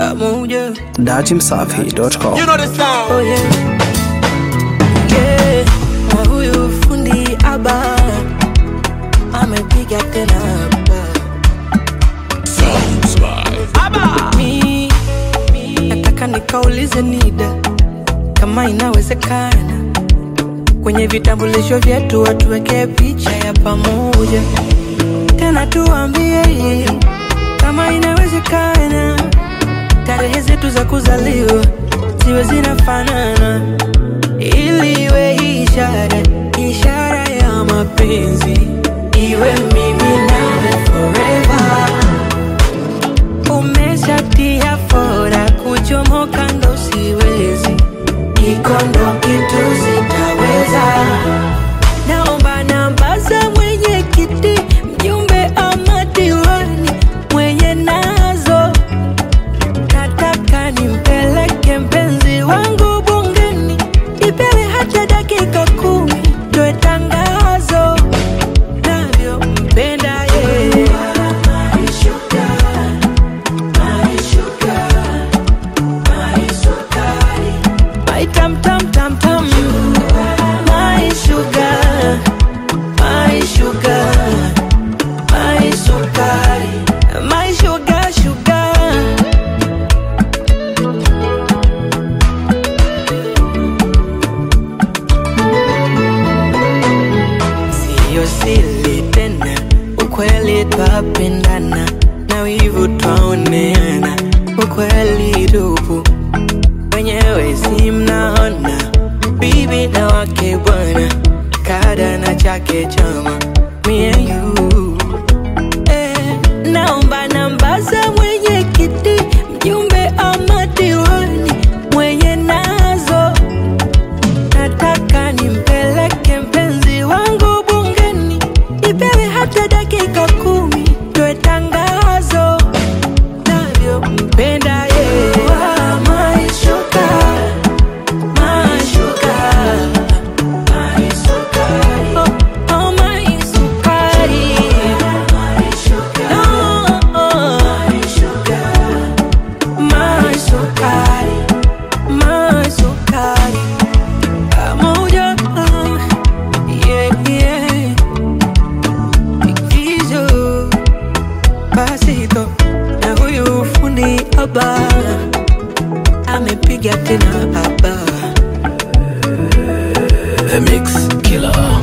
pamoja. datimsafi.com. You know the sound. Oh yeah. Yeah. Na huyu fundi aba amepiga tena hapa. Mi nataka nikaulize NIDA kama inawezekana kwenye vitambulisho vyetu watuwekee picha ya pamoja, tena tuambie kama inawezekana tarehe zetu za kuzaliwa ziwe zinafanana, ili iwe ishara ishara ya mapenzi, iwe mimi nawe forever. Umeshatia fora kuchomoka, ndo siwezi, iko ndo kitu sitaweza. Naomba namba za mwenyekiti, mjumbe ama diwani mwenye nazo nataka nimpeleke mpenzi wangu bungeni, ipewe hata dakika kumi, toe tangazo navyompenda yeye. My tam tam tam tam, my sugar, my sugar, my sukari, my sugar sugar. Siyo siri tena, ukweli twapendana na wivu twaoneana, ukweli tupu wenyewe si mnaona, bibi na wake bwana, kada na chake chama, me and you eh, naomba namba za mwenyekiti, mjumbe ama diwani mwenye nazo nataka nimpeleke mpenzi wangu bungeni, ipewe hata dakika kumi, toe tangazo navyompenda yeye. Ah, my sugar, my sugar, my sukari. Oh, oh, my sukari. No, my sukari, my sukari. Pamoja, yeah, yeah. Ikizo, basito na huyu fundi haba amepiga tena haba The Mix Killer.